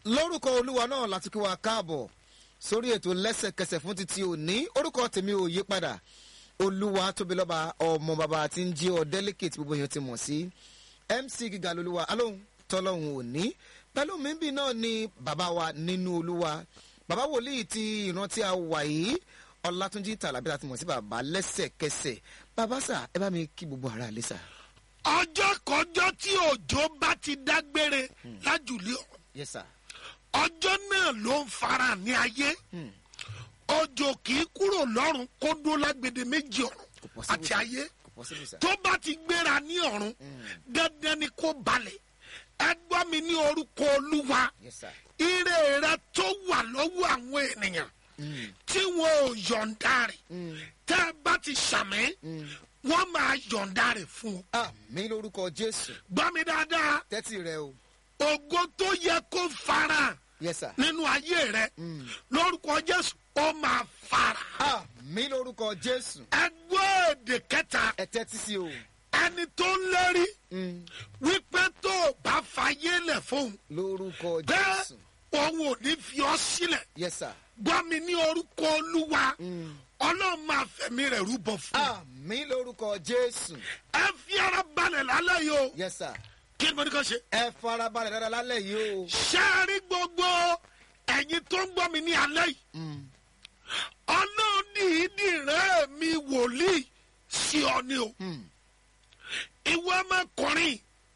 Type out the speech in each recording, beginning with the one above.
lórúkọ olúwa náà láti kí wa káàbọ̀ sórí ètò lẹ́sẹ̀kẹsẹ̀ fún títí òní orúkọ tèmi ò yí padà olúwa tóbi lọ́ba ọmọ bàbá tí ń jí ọ delicate gbogbo èèyàn ti mọ̀ sí mc gíga lolúwa alóhùn tọ́lọ́hùn òní pẹ̀lú mímbì náà ni bàbá wa nínú olúwa bàbá wòlíì ti ìran tí a wà yìí ọlátúnjí tàlàbí láti mọ̀ sí bàbá lẹ́sẹ̀kẹsẹ̀ bàbá sà ẹ bá mi kí gbogbo ara lé sà. ọjọ́ kọjọ́ tí òjò bá ti dágbére lájùlé ọ̀run yes sir. ọjọ́ náà ló ń fara ní ayé òjò kì í kúrò lọ́run kó dó lágbede méjì ọ̀run Kò possible, àti sir. ayé kò possible sà. tó bá ti gbéra ní ọ̀run dandan ni kó balẹ̀ ẹ gbọ́ mi ní orúkọ olúwa yes sir. ire rẹ tó wà lọ́wọ́ àwọn ènìyàn tí wọn ò yọ̀ǹda rẹ̀ tẹ́ ẹ bá ti sàmì wọ́n máa yọ̀ǹda rẹ̀ fún ọ. àmì lórúkọ jésù gbọ́ mi dáadáa tẹ́tí rẹ o ògo tó yẹ kó fara yes sir. nínú ayé rẹ lórúkọ jésù ó máa fara. àmì lórúkọ jésù ẹgbẹ́ èdè kẹta ẹ tẹ́tí sí o. ẹni tó ń lérí Mm. wípé tó o bá fayé lẹ̀ fóun lórúkọ bẹ́ẹ̀ jésù òun ò ní fi ọ́ sílẹ̀ yes sir. gbọ́ mi ní orúkọ olúwa ọlọ́run máa fẹ̀mí rẹ̀ rúbọ fún un. àmì lórúkọ jésù ẹ fi ara balẹ̀ lálẹ́ yìí o yes sir. kí ni mo ní kàn ṣe. ẹ farabalẹ̀ dáadáa lálẹ́ yìí o. ṣáàrí gbogbo ẹ̀yin tó ń gbọ́ mi ní alẹ́ yìí ọlọ́run dìídì rẹ̀ mi wòlíì sí ọ ni o ìwọ ọmọkùnrin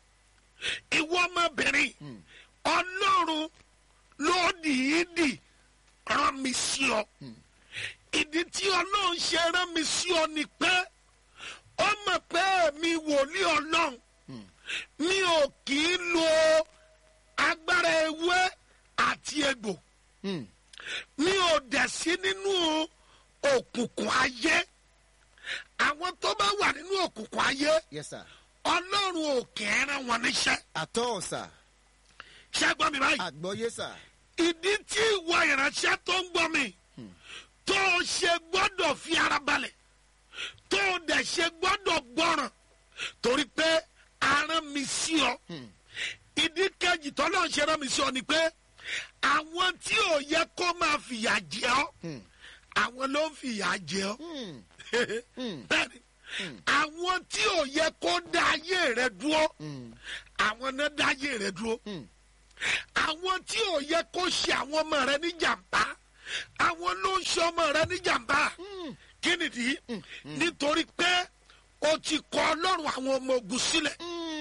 ìwọ ọmọbìnrin ọlọ́run ló dìídì rán mi sí ọ ìdí tí ọlọ́run ṣe rán mi sí ọ ni pé ó mọ̀ pé mi wòlíì ọlọ́run mi ò kì í lo agbára ewé àti egbò Mm. mi ò dẹ̀ sí nínú òkùnkùn ayé àwọn tó bá wà nínú òkùnkùn ayé yes sir. ọlọ́run ò kì í rán wọn níṣẹ́ àtọ́ ọ̀sà ṣẹ́gbọ́n mi báyìí àgbọ̀yé sà. ìdí tí ìwọ ìránṣẹ́ tó ń gbọ́ mi tó o ṣe gbọ́dọ̀ fi ara balẹ̀ tó o dẹ̀ ṣe gbọ́dọ̀ gbọ́ràn torí pé aràn mi sí ọ ìdí kejì tọ́lọ́ ṣe rán mi sí ọ ni pé àwọn tí ò yẹ kó máa fìyà jẹ ọ àwọn ló ń fìyà jẹ ọ bẹ́ẹ̀ni àwọn tí ò yẹ kó dá ayé rẹ dúró àwọn náà dá ayé rẹ dúró àwọn tí ò yẹ kó ṣe àwọn ọmọ rẹ ní jàmbá àwọn ló ń ṣe ọmọ rẹ ní jàmbá kí nìdí nítorí pé o ti kọ ọlọ́run àwọn ọmọ ogun sílẹ̀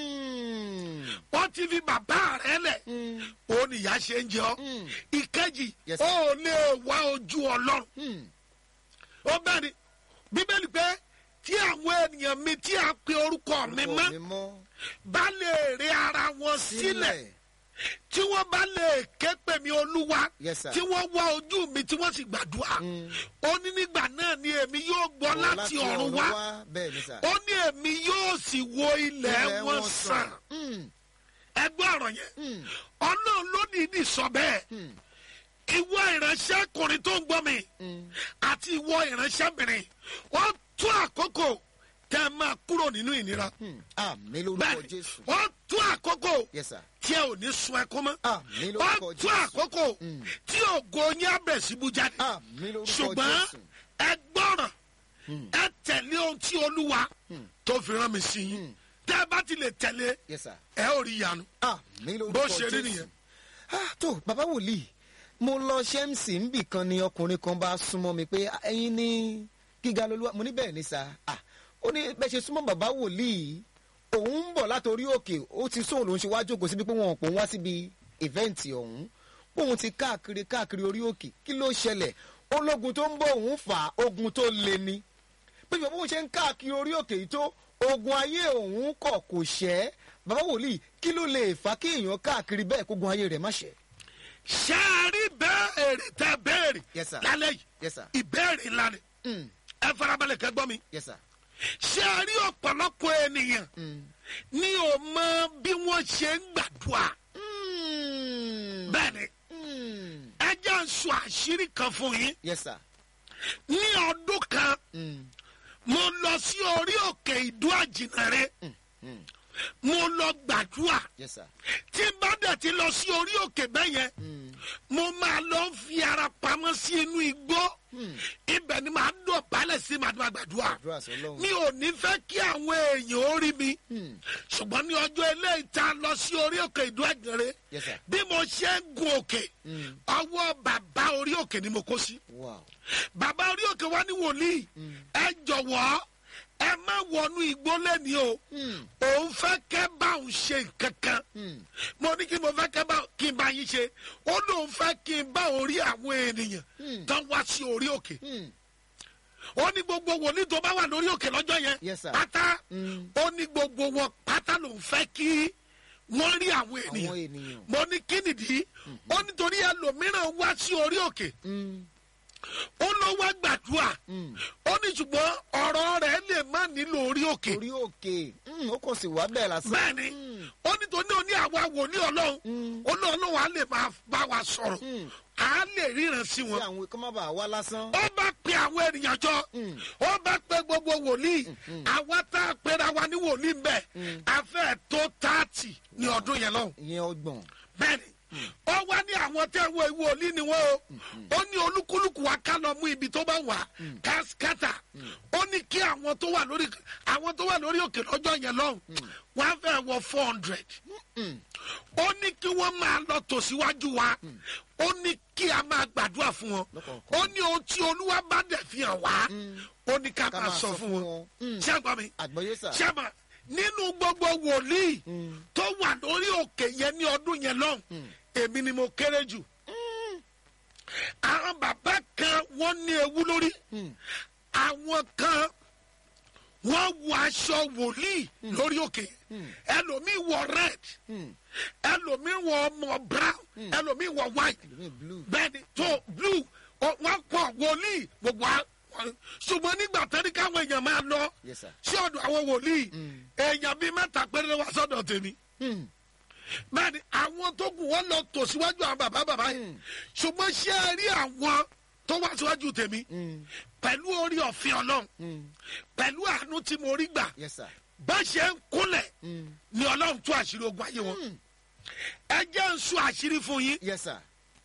wọ́n ti fi bàbá rẹ lẹ̀ òun nìyá ṣe ń jẹ ọ́ ìkejì Yes, ó sir. lè wá ojú ọlọ́run ó bẹ́ẹ̀ ni bíbélì pé tí àwọn ènìyàn mi tí a pe orúkọ mi mọ́ mi mọ́ bá lè rí ara wọn sílẹ̀ tí wọ́n bá lè ké pè mí olúwa Yes, sir. tí wọ́n wá ojú mi tí wọ́n sì gbàdúrà ó ní nígbà náà ni èmi yóò gbọ́ láti ọ̀run wá bẹ́ẹ̀ ni sà. ó ní èmi yóò sì wo ilẹ̀ wọn sàn ẹgbẹ́ ọ̀rọ̀ yẹn ọlọ́run ló dìídì sọ bẹ́ẹ̀ ìwọ ìránṣẹ́kùnrin tó ń gbọ́ mi àti ìwọ ìránṣẹ́bìnrin ó tó àkókò tẹ́ ẹ máa kúrò nínú ìnira àmì lórúkọ bẹ́ẹ̀ jésù. ó tó àkókò yes sir. tí ẹ ò ní sun ẹkún mọ́ àmì ó lórúkọ tó jésù. àkókò tí ògo yín á bẹ̀ síbu jáde àmì lórúkọ ṣùgbọ́n jésù. ẹ gbọ́ràn ẹ tẹ̀lé ohun tí olúwa tó fi rán mi sí yín tẹ́ ẹ bá ti lè tẹ̀lé yes sir. ẹ ò rí ìyanu àmì lórúkọ bó jésù. ṣe rí nìyẹn. ah tó bàbá wòlíì mo lọ ṣẹ́ǹsì níbì kan ni ọkùnrin kan bá súnmọ́ mi pé "Ah, ẹ̀yin ní gíga lolúwa mo ní bẹ́ẹ̀ ni sà ah ó ní bẹ́ẹ̀ ṣe súnmọ́ bàbá wòlíì òun ń bọ̀ látòrí òkè ó ti sóhun lòún ṣe wá jókòó síbi pé wọn ò pò ń wá síbi ìfẹ́ǹtì ọ̀hún òun ti káàkiri káàkiri orí òkè kí ló ṣẹlẹ̀ ológun tó ń bọ̀ òun fà á, ogun tó le ni pé bí òun ṣe ń káàkiri orí òkè yìí tó ogun ayé òun kọ̀ kò ṣẹ́ bàbá wòlíì kí ló lè fà kí èèyàn káàkiri bẹ́ẹ̀ kógun ayé rẹ̀ má ṣẹ́. ṣé ẹ rí bẹ́ẹ̀rì tẹ bẹ́ẹ̀rì Yes, sir. lálẹ́ yìí yes sir. ìbéèrè ńlá ni Mm. ẹ farabalẹ̀ kẹ́ gbọ́ mi yes sir. ṣé ẹ rí ọ̀pọ̀lọpọ̀ ènìyàn ní o mọ bí wọ́n ṣe ń gbàdúrà Mm. bẹ́ẹ̀ ni Mm. ẹ jẹ́ ń sọ àṣírí kan fún yín yes sir. ní ọdún kan Mm. mo lọ sí orí òkè ìdú àjìnàrè mo lọ gbàdúrà yes sir. tí n bá dẹ̀ ti lọ sí orí òkè bẹ́ẹ̀ yẹn Mm. mo máa lọ fi ara pamọ́ sí inú igbó ibẹ̀ ni màá dọ̀bálẹ̀ sí màá máa gbàdúrà àdúrà sọlọ́run. mi ò ní fẹ́ kí àwọn èèyàn ó rí mi Hmm. ṣùgbọ́n ní ọjọ́ eléyìí tá a lọ sí orí òkè ìdó ẹ̀gẹ̀rẹ́ Yes, sir. bí mo ṣe ń gun òkè Hmm. ọwọ́ bàbá orí òkè ni mo kó sí wow. bàbá orí òkè wa ní wòlíì ẹ jọ̀wọ́ ẹ má wọnú igbó lẹ́ni o Hmm. òun fẹ́ kẹ́ bá òun ṣe nǹkan kan Hmm. mo ní kí mo fẹ́ kẹ́ bá kí n bá yín ṣe ó lóun fẹ́ kí n bá orí àwọn ènìyàn Hmm. tán wá sí orí òkè Hmm. ó ní gbogbo wòlíì tó bá wà lórí òkè lọ́jọ́ yẹn Yes, sir. pátá Hmm. ó ní gbogbo wọn pátá lòun fẹ́ kí wọ́n rí àwọn àwọn ènìyàn ènìyàn. mo ní kí nìdí ó nítorí ẹlòmíràn wá sí orí òkè Hmm. ó ló wá gbàdúrà Hmm. ó ní ṣùgbọ́n ọ̀rọ̀ rẹ̀ lè má nílò orí òkè orí òkè Hmm. ó kàn sí wá bẹ́ẹ̀ lásán. bẹ́ẹ̀ni Hmm. ó ní tó ní òní àwa wòlíì ọlọ́run Hmm. ó lóun lóun á lè máa bá wa sọ̀rọ̀ Hmm. á lè ríran sí kí wọn àwọn kọ́ má bàa wá lásán. ó bá pe àwọn ènìyàn jọ Mm. ó bá pe gbogbo wòlíì àwa tá a pera wa ní wòlíì mbẹ a fẹ́ tó tààtì ní ọdún yẹn lọ́hùn ìyẹn ọgbọ̀n. bẹ́ẹ̀ni ó wá ní àwọn tẹ́ wo wòlíì ni wọ́n o ó ní olúkúlùkù wa ká lọ mú ibi tó bá wà káskátà ó ní kí àwọn tó wà lórí àwọn tó wà lórí òkè lọ́jọ́ yẹn lọ́hùn wọ́n á fẹ́ wọ four hundred Hmm. ó ní kí wọ́n máa lọ tòsíwájú wa ó ní kí a máa gbàdúrà fún wọn Lọ́kọ̀ọ̀kan. ó ní ohun tí olúwa bá dẹ̀ fi hàn wá ó ní ká ká máa sọ fún wọn Hmm. ṣé àgbà mi àgbọ̀yé sà. ṣé àgbà nínú gbogbo wòlíì Hmm. tó wà lórí òkè yẹn ní ọdún yẹn lọ́hùn èmi ni mo kéré jù àwọn bàbá kan wọ́n ní ewu lórí Hmm. àwọn kan wọ́n wọ aṣọ wòlíì lórí òkè ẹlòmíì wọ red Hmm. ẹlòmíì wọ ọmọ brown ẹlòmíì wọ white ẹlòmíì blue. bẹ́ẹ̀ni tó blue ọ- wọ́n pọ̀ wòlíì gbogbo a- wọn- ṣùgbọ́n nígbà tẹ́lẹ̀ káwọn èèyàn máa lọ Yes, sir. sí ọ̀dọ̀ àwọn wòlíì èèyàn bíi mẹ́ta péré wá sọ́dọ̀ tèmi Hmm. bẹ́ẹ̀ni àwọn tó kù wọ́n lọ tò síwájú àwọn bàbá bàbá yìí ṣùgbọ́n ṣé ẹ rí àwọn tó wá síwájú tèmi Hmm. pẹ̀lú orí ọ̀fin ọlọ́run Hmm. pẹ̀lú àánú tí mo rí gbà Yes, sir. bá ṣe ń kúnlẹ̀ Hmm. ni ọlọ́run tú àṣírí ogun ayé wọn ẹ jẹ́ ń sún àṣírí fún yín Yes, sir.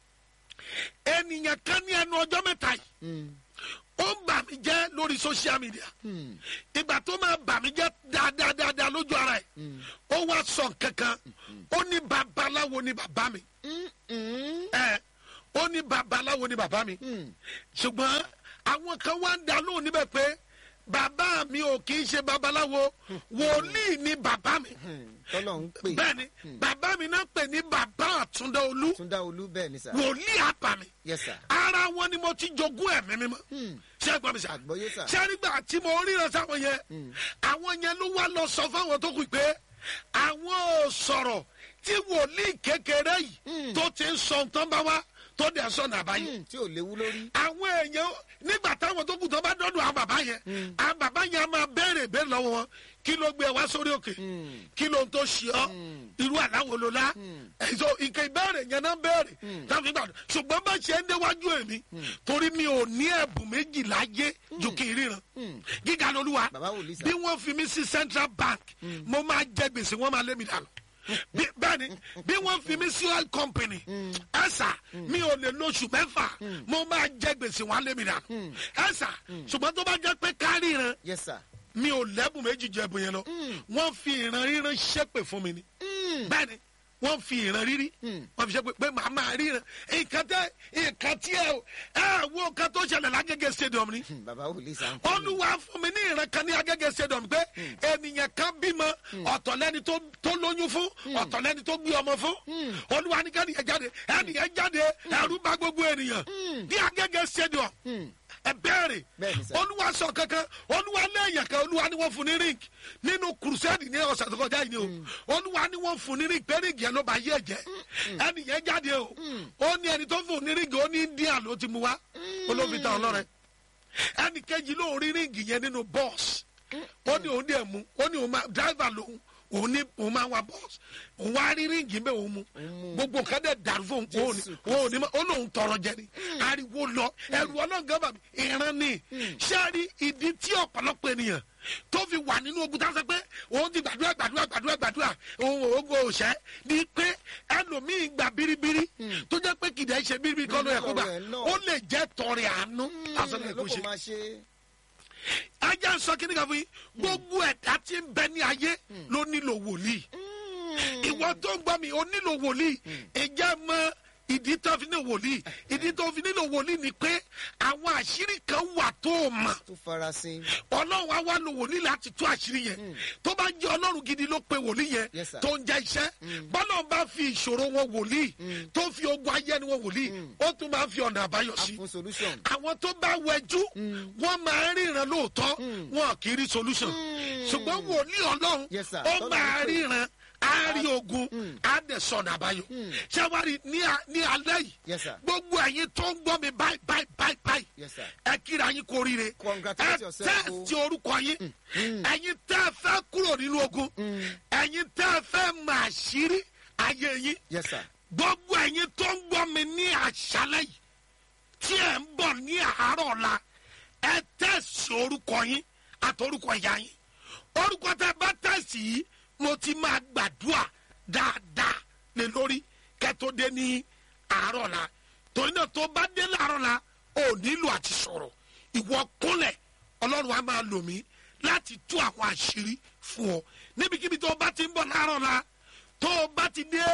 ènìyàn kan ní ẹnu ọjọ́ mẹ́ta yìí Hmm. ó ń bà mí jẹ́ lórí social media Hmm. ìgbà tó máa bà mí jẹ́ dáadáa dáadáa lójú ara ẹ̀ ó wá sọ kankan ó ní babaláwo ni bàbá mi Hmm. Hmm. ẹ ó ní babaláwo ni bàbá mi Hmm. ṣùgbọ́n àwọn kan wá ń dá lóhùn níbẹ̀ pé bàbá mi ò kì í ṣe babaláwo wòlíì ni bàbá mi Hmm. tọ́lọ̀ ń pè. bẹ́ẹ̀ ni bàbá mi náà pè ní bàbá àtúndá olú túndá olú bẹ́ẹ̀ ni sà. wòlíì àbá mi Yes, sir. ara wọn ni mo ti jogún ẹ̀mí mímọ́ Hmm. ṣé ẹ gbọ́ mi sà àgbọ̀yé sà. ṣé nígbà tí mo ríran sáwọn yẹn àwọn yẹn ló wá lọ sọ fáwọn tó kù pé àwọn ò sọ̀rọ̀ tí wòlíì kékeré yìí tó ti ń sọ nǹkan bá wá tó dẹ̀ sọ̀nà àbáyé Hmm. tí ò léwu lórí. àwọn èèyàn nígbà táwọn tó kù tó bá dọ́dọ̀ àwọn bàbá yẹn àwọn bàbá yẹn á máa béèrè béèrè lọ́wọ́ wọn kí ló gbé ẹ wá sórí òkè kí ló ń tó ṣe ọ́ irú àláwo ló lá ẹ̀sọ́ ìkẹ́ ìbéèrè yẹn náà béèrè táwọn ìgbà ṣùgbọ́n bá ṣe ń déwájú èmi torí mi ò ní ẹ̀bùn méjì láyé ju kí n ríran gíga lolúwa Bàbá wòlíì sà. bí wọ́n fi mí sí central bank mo máa jẹ gbèsè wọ́n máa lé mi dànù bí- bẹ́ẹ̀ni bí wọ́n fi mí sí oil company ẹ̀sà mi ò lè lóṣù mẹ́fà mo máa jẹ gbèsè wọ́n á lé mi dànù ẹ̀sà ṣùgbọ́n tó bá jẹ́ pé kárí ìran Yes, sir. mi ò lẹ́bùn méjì jẹ ẹ̀bùn yẹn lọ wọ́n fi ìran ríran ṣépè fún mi ni bẹ́ẹ̀ni wọ́n fi ìran rírí wọ́n fi ṣépè pé màá máa ríran nǹkan tẹ nǹkan tí ẹ ẹ wo nǹkan tó ṣẹlẹ̀ lágége stadium ni Hmm. bàbá wòlíì sà. ń kú. olúwa fún mi ní ìran kan ní agége stadium pé ènìyàn kan bímọ ọ̀tọ̀ lẹ́ni tó tó lóyún fún ọ̀tọ̀ lẹ́ni tó gbé ọmọ fún olúwa ní kẹ́niyàn jáde ẹnìyàn jáde ẹrú bá gbogbo ènìyàn ní agége stadium ẹ bẹ́ẹ̀rẹ̀ Bẹ́ẹ̀ni sà. olúwa sọ kankan olúwa lẹ́yìn kan olúwa ni wọ́n fún ní ring nínú crusade ní ọ̀sẹ̀ tó kọjá yìí ni o olúwa ni wọ́n fún ní ring pé ring yẹn ló bá yé ẹ̀jẹ̀ ẹnìyẹn jáde o ó ní ẹni tó fún ní ring ó ní india ló ti mú wá olófin ta ọlọ́rẹ̀ ẹnì kejì ló rí ríǹgì yẹn nínú bọ́ọ̀sì ó ní òun dẹ̀ mú ó ní òun máa dáìvà lòun òun ní òun máa wa bọ́ọ̀sì òun wá rí ríǹgì bẹ́ẹ̀ òun mú gbogbo nǹkan dẹ̀ dàrú fún òun òun ní Jésù òun ní ma ó lóun tọrọ jẹ ni ariwo lọ ẹrù ọlọ́ngàn bàbí ìran ni sẹ́ẹ̀rí ìdí tí ọ̀pọ̀lọpọ̀ ènìyàn tó fi wà nínú ogun tá a sọ pé òun ti gbàdúrà gbàdúrà gbàdúrà gbàdúrà òun ògo òṣẹ́ ni pé ẹlòmíì gbà biribiri tó jẹ́ pé kìdẹ́ ṣe bíbí kọ́ ló yẹ kó gbà Ọ̀rọ̀ ẹ̀ náà. ó lè jẹ́ tọrẹ àánú lásán lè ló kó kò ṣe máa ṣe ajá ń sọ kíní kan fún yín gbogbo ẹ̀dá tí ń bẹ ní ayé ló nílò wòlíì ìwọ tó ń gbọ́ mi ó nílò wòlíì ìjà mọ ìdí tó fi nílò wòlíì ìdí tó fi nílò wòlíì ni pé àwọn àṣírí kan wà tó o mọ̀ tó farasin ọlọ́run á wá lo wòlíì láti tú àṣírí yẹn tó bá jẹ́ ọlọ́run gidi ló pe wòlíì yẹn Yes, sir. tó ń jẹ́ iṣẹ́ bọ́lá bá fi ìṣòro wọn wòlíì tó fi ogun ayé ni wọn wòlíì ó tún máa fi ọ̀nà àbáyọ a sí fún solution àwọn tó bá wẹjú wọn máa ríran lóòótọ́ wọn kì í rí solution ṣùgbọ́n wòlíì ọlọ́run Yes, sir. ó Tọ́lọ́run máa pè. ríran á rí ogun á dẹ̀ sọ̀nà àbáyọ ṣé wàá rí ní a- ní alẹ́ yìí Yes, sir. gbogbo ẹ̀yin tó ń gbọ́ mi báyìí báyìí báyìí báyìí Yes, sir. ẹ kíra yín kó ríire Congratulate ẹ yourself, tẹ́sí o. orúkọ yín ẹ̀yin tẹ́ ẹ fẹ́ kúrò nínú ogun ẹ̀yin tẹ́ ẹ fẹ́ mọ àṣírí ayé yín yes sir gbogbo ẹ̀yin tó ń gbọ́ mi ní àṣálẹ́ yìí tí ẹ̀ ń bọ̀ ní àárọ̀ ọ̀la ẹ tẹ̀sí orúkọ yín àtọrúkọ ìyá yín orúkọ tẹ bá tẹ̀sí yìí mo ti máa gbàdúrà dáadáa lé lórí kẹ́tó dé ní àárọ̀ ọ̀la torí náà tó bá dé láàárọ̀ ọ̀la ò nílò àti sọ̀rọ̀ ìwọ kúnlẹ̀ ọlọ́run á máa lò mí láti tú àwọn àṣírí fún ọ níbikíbi tó bá ti ń bọ̀ láàárọ̀ ọ̀la tó o bá ti dé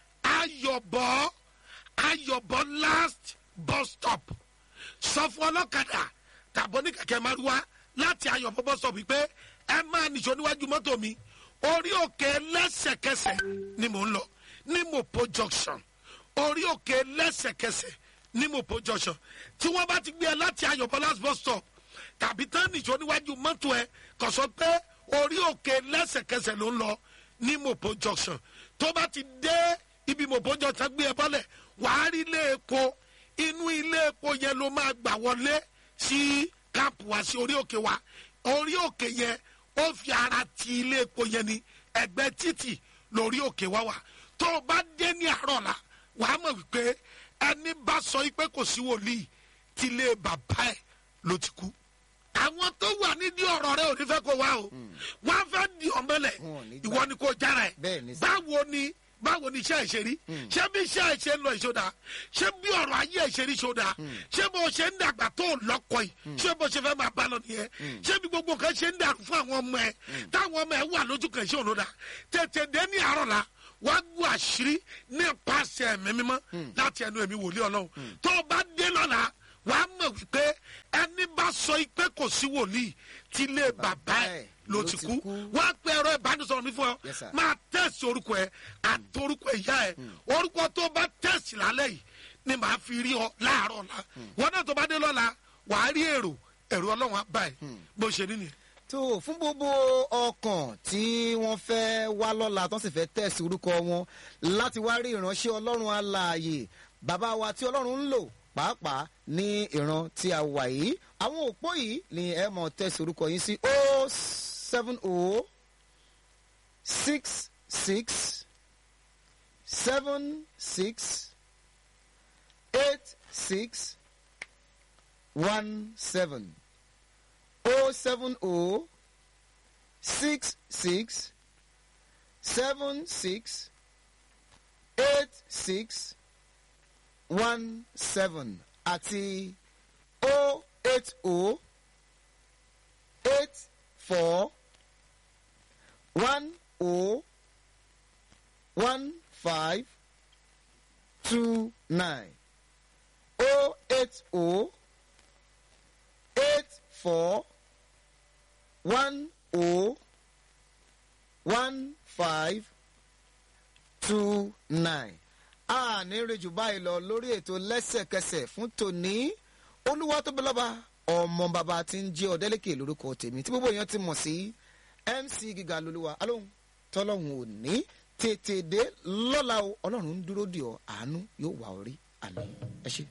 ayọ̀bọ̀ ayọ̀bọ̀ last bus stop sọ fún ọlọ́kadà tàbọ̀ ní kẹ̀kẹ́ márúwá láti ayọ̀bọ̀ bus stop pé ẹ máa nìṣó níwájú mọ́tò mi orí òkè lẹ́sẹ̀kẹsẹ̀ ni mò ń lọ ní mopo junction orí òkè lẹ́sẹ̀kẹsẹ̀ ní mopo junction tí wọ́n bá ti gbé ẹ láti ayọ̀bọ̀ last bus stop tàbí tán nìṣó níwájú mọ́tò ẹ kò sọ pé orí òkè lẹ́sẹ̀kẹsẹ̀ ló ń lọ ní mopo junction tó bá ti dé ibi mopo junction gbé ẹ bọ́lẹ̀ wàá rí ilé epo inú ilé epo yẹn ló máa gbà wọlé sí káàpù wá sí orí òkè wa orí òkè yẹn ó fi ara ti ilé epo yẹn ní ẹgbẹ́ títì lórí òkè wa wà tó o bá dé ní àárọ̀ la wàá mọ̀ wípé ẹni bá sọ pé kò sí wòlíì tí ilé bàbá ẹ̀ ló ti kú àwọn tó wà nídìí ọ̀rọ̀ rẹ ò ní fẹ́ kó wá o wọ́n á fẹ́ di ọ̀mọ́lẹ̀ Wọn ò ní gbà. ìwọ ni kò jára ẹ̀ Bẹ́ẹ̀ ni sà. báwo ni báwo ni iṣẹ́ ìṣe rí ṣé bí iṣẹ́ ìṣe ń lọ ìṣòdà ṣé bí ọ̀rọ̀ ayé ìṣe rí ìṣòdà ṣé bó ṣe ń dàgbà tó lọ́kọ yìí ṣé bó ṣe fẹ́ máa bá lọ nìyẹn ṣé bí gbogbo nǹkan ṣe ń dàrú fún àwọn ọmọ ẹ táwọn ọmọ ẹ wà lójú kan ṣé òun dà tètè dé ní àárọ̀ la wàá gbọ́ àṣírí nípasẹ̀ ẹ̀mí mímọ́ láti ẹnu ẹ̀mí wòlíì ọlọ́run tó o bá dé lọ́la wàá mọ̀ wípé ẹni bá sọ pé kò sí wòlíì tí ilé bàbá ẹ̀ ló ti kú wọ́n á pe ẹ̀rọ ìbánisọ̀rọ̀ mi fún ọ Yes, sir. máa tẹ̀sí orúkọ ẹ àti orúkọ ìyá ẹ orúkọ tó bá tẹ̀sí lálẹ́ yìí ni màá fi rí ọ láàárọ̀ ọ̀la wọn náà tó bá dé lọ́la wàá rí èrò èrò ọlọ́run á bá ẹ bó ṣe ní nìyẹn. tó fún gbogbo ọkàn tí wọ́n fẹ́ wá lọ́la tó sì fẹ́ tẹ̀sí orúkọ wọn láti wá rí ìránṣẹ́ ọlọ́run alààyè bàbá wa tí ọlọ́run ń lò pàápàá ní ìran tí a wà yìí àwọn òpó yìí ni ẹ mọ̀ tẹ̀sí orúkọ yín sí o seven o six six seven six eight six one seven. O seven O six six seven six eight six one seven àti O eight O eight four one O one five two nine O eight O eight four one o one five two nine. a ní rejù báyìí lọ lórí ètò lẹ́sẹ̀kẹsẹ̀ fún tòní olúwa tó bẹ lọ́ba ọmọ bàbá tí ń jẹ́ ọ̀dẹ́lẹ́kẹ̀ lórúkọ tèmi tí gbogbo èèyàn ti mọ̀ sí mc gíga lolúwa alóhùn tọ́lọ́hùn ò ní tètè dé lọ́la o ọlọ́run ń dúró dì ọ́ àánú yóò wà orí àná ẹ ṣe.